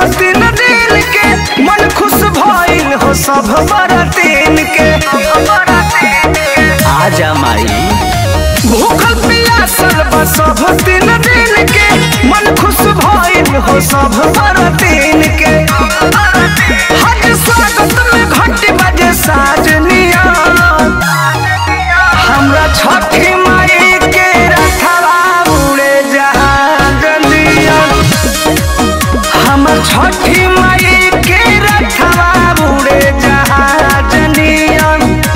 तीन दिन के मन खुश भइल हो सब बरतीन के आजा माई भूखल पियासल बा सब तीन दिन के मन खुश भइल हो सब बरतीन के हज स्वागत में घंटी बजे साजनिया हमरा छठी माई के रखवा उड़े जहाजनिया हमर छठी माई के रखवा उड़े जहाजनिया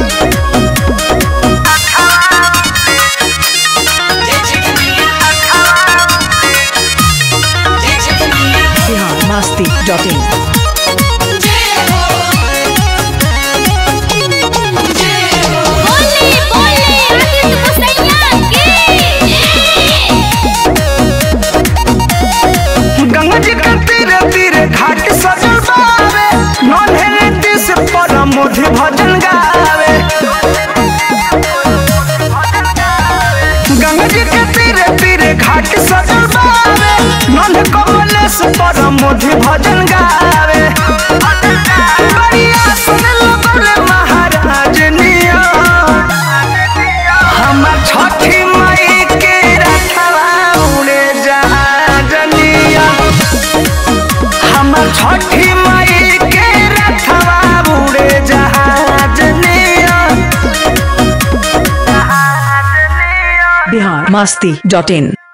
बिहार मस्ती डॉट इन बोले बोले आदित्य मुसैया की गंगा जी के तीरे तीरे घाट सजल बावे नन्हे दिस पर मोधि भजन गावे गंगा जी के तीरे तीरे घाट सजल बावे नन्हे कमलेश पर मोधि भजन गावे बढ़िया सुन लगले महाराज निया हमर छठी माई के रखवा उड़े जहाजनिया हमर छठी माई के रखवा उड़े जहाजनिया बिहार मस्ती डॉट इन